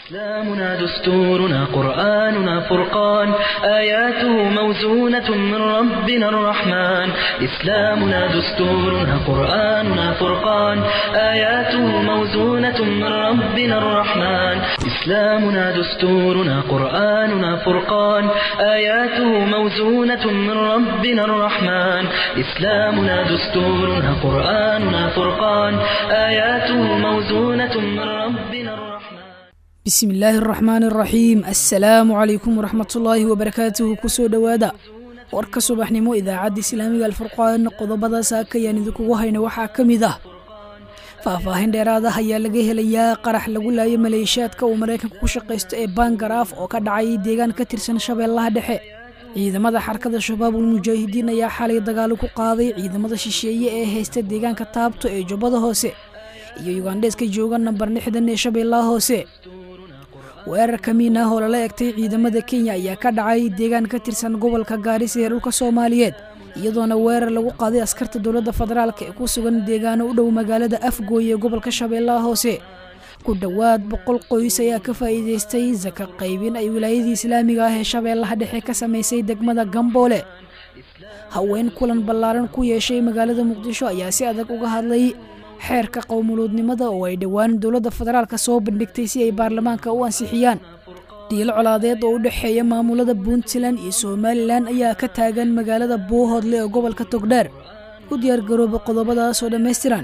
إسلامنا دستورنا قرآننا فرقان آياته موزونة من ربنا الرحمن إسلامنا دستورنا قرآننا فرقان آياته موزونة من ربنا الرحمن إسلامنا دستورنا قرآننا فرقان آياته موزونة من ربنا الرحمن إسلامنا دستورنا قرآننا فرقان آياته موزونة من ربنا الرحمن bismi illaahi araxmaan araxiim assalaamu calaykum waraxmatullaahi wabarakaatuhu kusoo dhowaada warka subaxnimo idaacadda islaamiga alfurqaan qodobada saakayaan idinkugu hayna waxaa ka mid ah faahfaahin dheeraada ayaa laga helayaa qarax lagu laayo maleeshiyaadka uu maraykanka ku shaqaysto ee bangaraaf oo ka dhacay deegaan ka tirsan shabeellaha dhexe ciidamada xarakada shabaabul mujaahidiin ayaa xalay dagaalo ku qaaday ciidamada shisheeye ee haysta deegaanka taabto ee jubbada hoose iyo yugandheeska jooga nambar lixdan ee shabeellaha hoose weerar kamiin ah oo lala egtay ciidamada kenya ayaa ka dhacay deegaan ka tirsan gobolka gaarisa ee dhulka soomaaliyeed iyadoona weerar lagu qaaday askarta dowladda federaalk ee ku sugan deegaano u dhow magaalada afgooy ee gobolka shabeellaha hoose ku dhowaad boqol qoys ayaa ka faa'iidaystay saka qaybin ay wilaayadii islaamiga ah ee shabeellaha dhexe ka samaysay degmada gamboole haween kulan ballaaran ku yeeshay magaalada muqdisho ayaa si adag uga hadlay xeerka qowmuluudnimada oo ay dhowaan dowladda federaalka soo bandhigtay si ay baarlamaanka u ansixiyaan dhiilo colaadeed oo u dhexeeya maamulada puntland iyo somalilan ayaa ka taagan magaalada buuhoodle ee gobolka togdheer u diyaargarooba qodobadaasoo dhammaystiran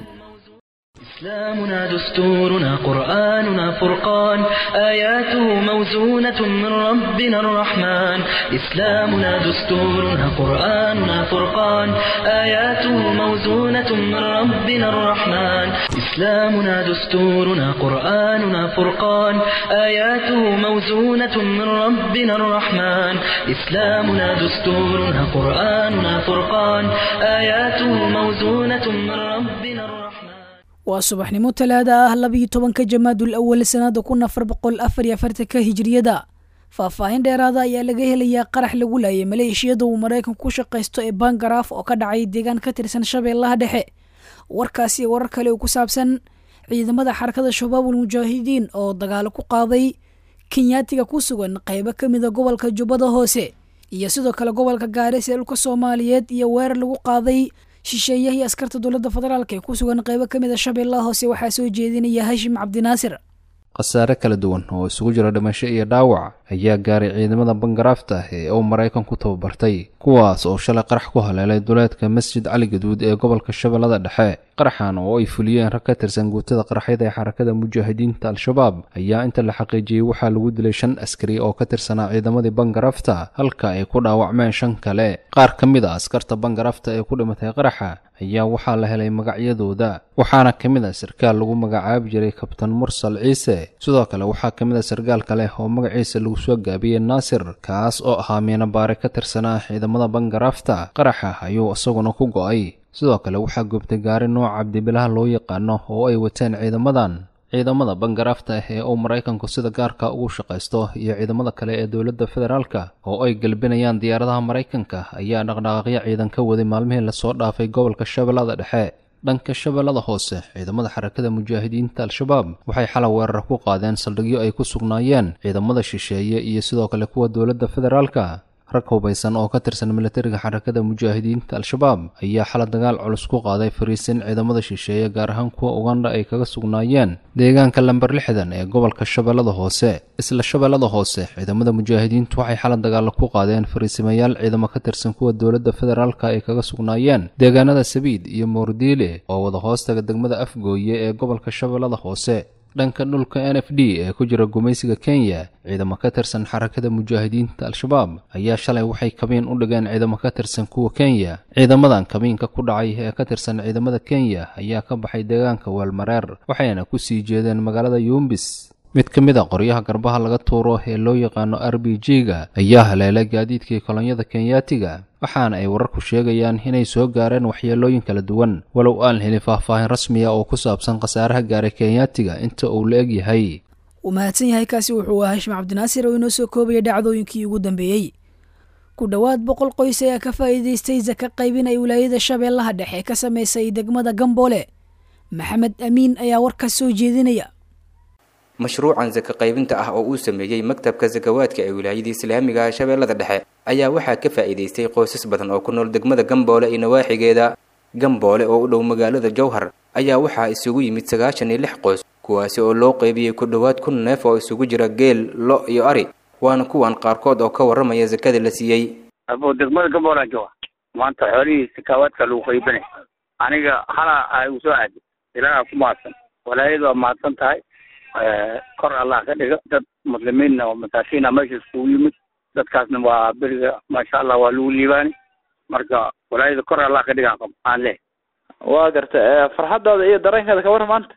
إسلامنا دستورنا قرآننا فرقان آياته موزونة من ربنا الرحمن إسلامنا دستورنا قرآننا فرقان آياته موزونة من ربنا الرحمن إسلامنا دستورنا قرآننا فرقان آياته موزونة من ربنا الرحمن إسلامنا دستورنا قرآننا فرقان آياته موزونة من ربنا الرحمن waa subaxnimo talaada ah labiyo tobanka jamaadul awal sanada kun afar boqol afar iyo afartanka hijiriyada faahfaahin dheeraada ayaa laga helayaa qarax lagu laayay maleeshiyada uu maraykanku ku shaqaysto ee bangaraaf oo ka dhacay deegaan ka tirsan shabeellaha dhexe warkaasi warar kale oo ku saabsan ciidamada xarakada shabaabul mujaahidiin oo dagaalo ku qaaday kenyaatiga ku sugan qaybo ka mida gobolka jubbada hoose iyo sidoo kale gobolka gaaris ee dhulka soomaaliyeed iyo weerar lagu qaaday shisheeyahii askarta dowladda federaalk ee ku sugan qaybo ka mid a shabeellaha hoose waxaa soo jeedinaya hashim cabdinaasir khasaare kala duwan oo isugu jira dhimasho iyo dhaawac ayaa gaaray ciidamada bangaraafta ee uu maraykan ku tababartay kuwaas oo shalay qarax ku haleelay duleedka masjid cali gaduud ee gobolka shabeellada dhexe qaraxan oo ay fuliyeen rag ka tirsan guutada qaraxyada ee xarakada mujaahidiinta al-shabaab ayaa inta la xaqiijiyey waxaa lagu dilay shan askari oo ka tirsanaa ciidamadii bangaraafta halka ay ku dhaawacmeen shan kale qaar ka mid a askarta bangaraafta ee ku dhimatay qaraxa ayaa waxaa la helay magacyadooda waxaana ka mid a sarkaal lagu magacaabi jiray kabtan mursal ciise sidoo kale waxaa ka mid a sarkaal kale oo magaciisa lagu soo gaabiyey naasir kaas oo ahaa miinabaare ka tirsanaa ciidamada bangaraafta qaraxa ayuu isaguna ku go'ay sidoo kale waxaa goobtay gaari nooca cabdibilaha loo yaqaano oo ay wateen ciidamadan ciidamada bangaraafta ee uu maraykanku sida gaarka ugu shaqaysto iyo ciidamada kale ee dowladda federaalka oo ay gelbinayaan diyaaradaha maraykanka ayaa dhaqdhaqaaqyo ciidan ka waday maalmihii lasoo dhaafay gobolka shabeellada dhexe dhanka shabeellada hoose ciidamada xarakada mujaahidiinta al-shabaab waxay xalay weerar ku qaadeen saldhigyo ay ku sugnaayeen ciidamada shisheeye iyo sidoo kale kuwa dowladda federaalka rag hubaysan oo ka tirsan milatariga xarakada mujaahidiinta al-shabaab ayaa xala dagaal culus ku qaaday fariisin ciidamada shisheeye gaar ahaan kuwa ugandha ay kaga sugnaayeen deegaanka lamber lixdan ee gobolka shabeellada hoose isla shabeellada hoose ciidamada mujaahidiintu waxay xala dagaalo ku qaadeen fariisimayaal ciidamo ka tirsan kuwa dowladda federaalka ay kaga sugnaayeen deegaanada sabiid iyo moordiile oo wada hoostaga degmada afgooye ee gobolka shabeellada hoose dhanka dhulka n f d ee ku jira gumaysiga kenya ciidamo ka tirsan xarakada mujaahidiinta al-shabaab ayaa shalay waxay kabiin u dhigeen ciidamo ka tirsan kuwa kenya ciidamadan kabiinka ku dhacay ee ka tirsan ciidamada kenya ayaa ka baxay deegaanka weelmareer waxayna ku sii jeedeen magaalada yuumbis mid ka mid a qoryaha garbaha laga tuuro ee loo yaqaano r b g-ga ayaa haleelay gaadiidkii kolonyada kenyaatiga waxaana ay wararku sheegayaan inay soo gaareen waxyeelooyin kala duwan walow aan helin faahfaahin rasmiya oo ku saabsan khasaaraha gaaray kenyaatiga inta uu la eg yahay uu mahadsan yahay kaasi wuxuu ahaa hashim cabdinaasir oo inoo soo koobaya dhacdooyinkii ugu dambeeyey ku dhowaad boqol qoys ayaa ka faa'iidaystay saka qaybin ay wilaayada shabeellaha dhexe ka samaysay degmada gamboole maxamed amiin ayaa warkaas soo jeedinaya mashruucan saka qaybinta ah oo uu sameeyey maktabka sakawaadka ee wilaayada islaamiga ah shabeellada dhexe ayaa waxaa ka faa'iidaystay qoysas badan oo ku nool degmada gamboole iyo nawaaxigeeda gamboole oo u dhow magaalada jowhar ayaa waxaa isugu yimid sagaashan iyo lix qoys kuwaasi oo loo qaybiyey ku dhowaad kun neef oo isugu jira geel lo iyo ari waana kuwan qaarkood oo ka warramaya sakada la siiyey abo degmada gamboolaa jooga maanta xoolihii sakaawaadka lagu qaybinay aniga hala ay u soo aadi ilaaha ku mahadsan walaayadu waa mahadsan tahay kor allah ka dhiga dad muslimiinna oo masaakiina meesha iskugu yimid dadkaasna waa beriga maasha allah waa lagu liibaani marka walaayada kor allah ka dhiga aan leh waa garta farxadaada iyo dareenkeeda ka warran maanta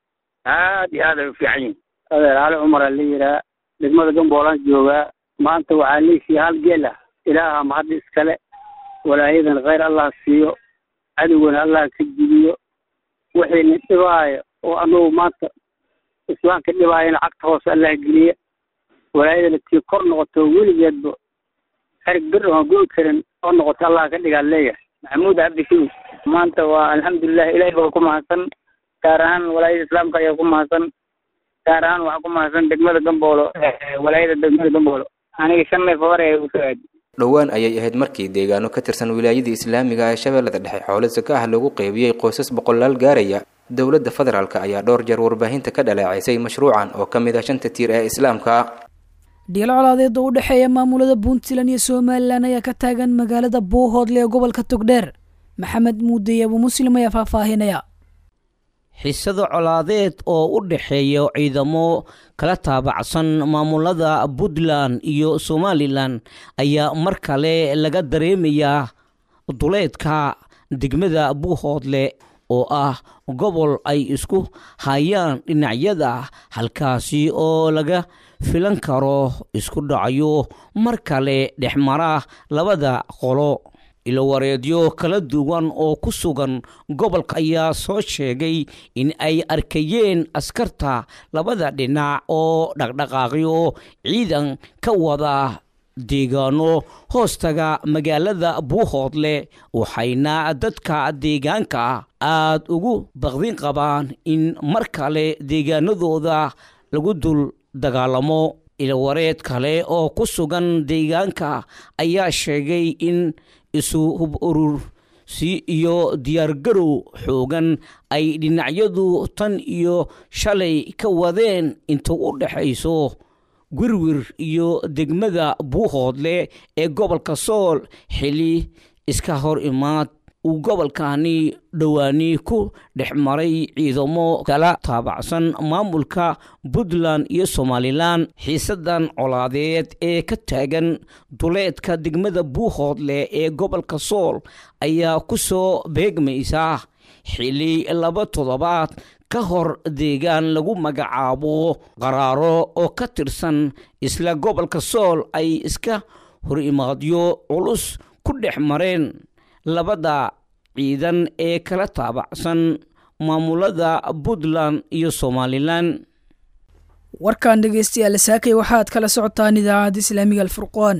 aad iyo aad ay u fiican yihin adeer cali cumar aa la yihaa degmada gamboolaan joogaa maanta waxaa leesiya hal geel ah ilaaha mahadda iskale walaayadan khayr allah siiyo cadowgana allah ka jibiyo wixiina dhibaayo oo anagu maanta islaamka dhibaayana cagta hoose allah geliya walaayadana tii kor noqoto weligeedba xerig bir oon go'i karin oo noqoto allah ka dhigaan leeyahay maxamuud cabdishuur maanta waa alxamdulilah ilahay baa ku mahadsan gaar ahaan walaayada islaamka ayaa ku mahadsan gaar ahaan waxaa ku mahadsan degmada gamboolo walaayada degmada gamboolo aniga shan neef hore ay usoo aadi dhowaan ayay ahayd markii deegaano ka tirsan wilaayada islaamiga ee shabeellada dhexe xoolo saka ah lagu qeybiyey qoysas boqolaal gaaraya dowladda federaalk ayaa dhowr jeer warbaahinta ka dhaleecaysay mashruucan oo ka mid ah shanta tiir ee islaamka dhiilo colaadeed oo u dhexeeya maamulada puntland iyo somalilan ayaa ka taagan magaalada boohoodle ee gobolka togdheer maxamed muudey abu muslim ayaa faahfaahinaya xisado colaadeed oo u dhexeeya ciidamo kala taabacsan maamulada puntland iyo somalilan ayaa mar kale laga dareemayaa duleedka degmada buuhoodle oo ah gobol ay isku hayaan dhinacyada halkaasi oo laga filan karo isku dhacyo mar kale dhexmara labada qolo ilowareedyo kala duwan oo ku sugan gobolka ayaa soo sheegay in ay arkayeen askarta labada dhinac oo dhaqdhaqaaqyo ciidan ka wada deegaano hoostaga magaalada buuhoodle waxayna dadka deegaanka aad ugu baqdin qabaan in mar kale deegaanadooda lagu dul dagaalamo ilwareed kale oo ku sugan deegaanka ayaa sheegay in isu hub urursi iyo diyaargarow xoogan ay dhinacyadu tan iyo shalay ka wadeen inta u dhexayso wirwir iyo degmada buuhoodle ee gobolka sool xili iska hor imaad uu gobolkani dhowaani ku dhex maray ciidamo kala taabacsan maamulka puntland iyo somalilan xiisadan colaadeed ee ka taagan duleedka degmada buuhoodle ee gobolka sool ayaa ku soo beegmaysa xili laba toddobaad ka hor deegaan lagu magacaabo qaraaro oo ka tirsan isla gobolka sool ay iska hor imaadyo culus ku dhex mareen labada ciidan ee kala taabacsan maamulada puntland iyo somalilan warkan dhegeystayaal saakay waxaad kala socotaan idaacadda islaamiga alfurqaan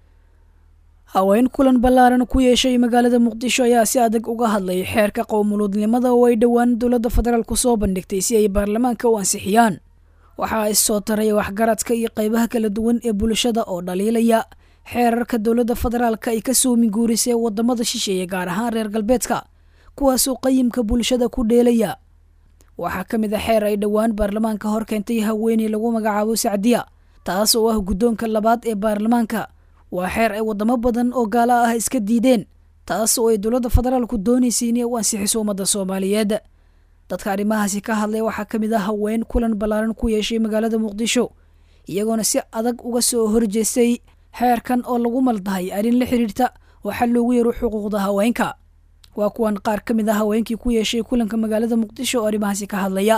haween kulan ballaaran ku yeeshay magaalada muqdisho ayaa si adag uga hadlay xeerka qowmuluudnimada oo ay dhowaan dowladda federaal ku soo bandhigtay si ay baarlamaanka u ansixiyaan waxaa issoo taraya waxgaradka iyo qaybaha kala duwan ee bulshada oo dhaliilaya xeerarka dowladda federaalka ay ka soomi guurisay wadamada shisheeye gaar ahaan reer galbeedka kuwaasoo qayimka bulshada ku dheelaya waxaa ka mid a xeer ay dhowaan baarlamaanka hor keentay haweeney lagu magacaabo sacdiya taas oo ah guddoonka labaad ee baarlamaanka waa xeer ay wadamo badan oo gaalo ah iska diideen taas oo ay dowladda federaalku doonaysay inay u ansixiso ummadda soomaaliyeed dadka arrimahaasi ka hadlay waxaa ka mid ah haween kulan ballaaran ku yeeshay magaalada muqdisho iyagoona si adag uga soo horjeestay xeerkan oo lagu maldahay arrin la xidhiirta waxaa loogu yaro xuquuqda haweenka waa kuwan qaar ka mid a haweenkii ku yeeshay kulanka magaalada muqdisho oo arrimahaasi ka hadlaya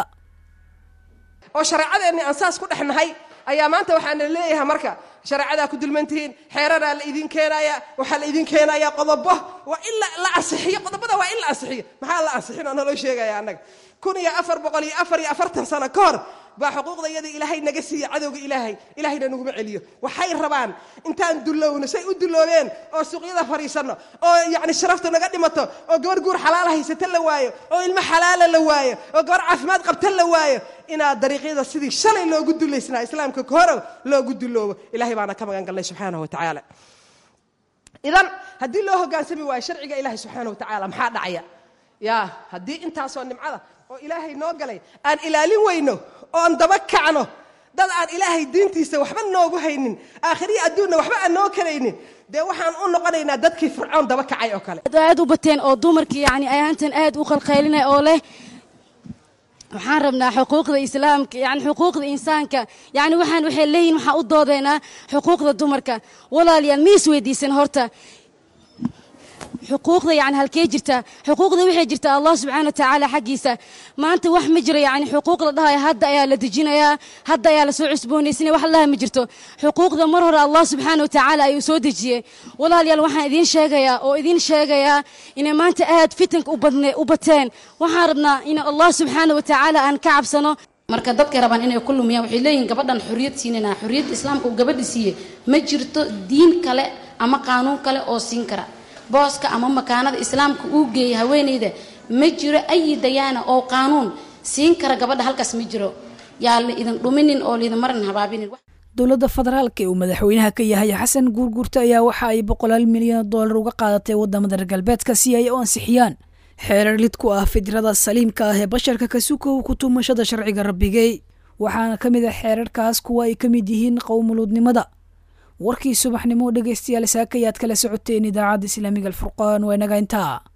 oo shareecadeenni aan saas ku dhex nahay ayaa maanta waxaana leeyahay marka shareecadaa ku dulmantihiin xeeraraa la idin keenaya waxaa la idin keenaya qodobo waa in la ansixiyo qodobada waa in la ansixiyo maxaa la ansixin oo naloo sheegaya annaga kun iyo afar boqol iyo afar iyo afartan sano ka hor baa xuquuqda iyada ilaahay naga siiya cadowga ilaahay ilaahayna naguma celiyo waxay rabaan intaan dullowno say u dulloobeen oo suuqyada fadhiisanno oo yacni sharafta naga dhimato oo gabar guur xalaala haysata la waayo oo ilmo xalaala la waayo oo gabar caafimaad qabta la waayo inaad dariiqyada sidii shalay loogu dullaysnaa islaamka kahoro loogu dulloobo ilahay baana ka magan galnay subxaanahu wa tacaala idan haddii loo hogaansami waayo sharciga ilaahay subxaana wa tacaala maxaa dhacaya ya haddii intaasoo nimcada oo ilaahay noo galay aan ilaalin weyno oon daba kacno dad aan ilaahay diintiisa waxba noogu haynin aakhiriya adduunna waxba aan noo karaynin dee waxaan u noqonaynaa dadkii fircoon daba kacay oo kale aad u bateen oo dumarkii yani ayaantan aad u qalqaylinay oo leh waxaan rabnaa xuquuqda islaamka yani xuquuqda insaanka yani waxaan waxay leeyihin waxaan u doodaynaa xuquuqda dumarka walaalayaal ma is weydiisan horta xuquuqda yani halkee jirta xuquuqda waxay jirtaa allah subxaana watacaala xaggiisa maanta wax ma jiro yani xuquuq la dhahayo hadda ayaa la dejinayaa hadda ayaa lasoo cusboonaysinaya wax laha ma jirto xuquuqda mar hore allah subxaana watacaala ayuu soo dejiyey walaalayaal waxaan idiin sheegayaa oo idiin sheegayaa inay maanta aad fitanka u bateen waxaan rabnaa in allah subxaana watacaala aan ka cabsano marka dadkay rabaan inay ku lumiyaan waxay leeyihin gabadhan xorriyad siinayna xorriyadda islaamka uu gabadha siiyey ma jirto diin kale ama qaanuun kale oo siin kara booska ama makaanada islaamka uu geeyay haweenayda ma jiro ayi dayaana oo qaanuun siin kara gabadha halkaas ma jiro yaa la idin dhuminin oo laidin marin habaabinin dowladda federaalka ee uu madaxweynaha ka yahay xasan guurguurta ayaa waxa ay boqolaal milyan oo dollar uga qaadatay wadamada reer galbeedka si ay u ansixiyaan xeerar lid ku ah fidrada saliimka ah ee basharka kasukow ku tumashada sharciga rabbigey waxaana ka mid ah xeerarkaas kuwa ay ka mid yihiin qowmuluudnimada warkii subaxnimo dhegaystayaal saakayaad kala socoteen idaacadda islaamiga alfurqaan waa inaga intaa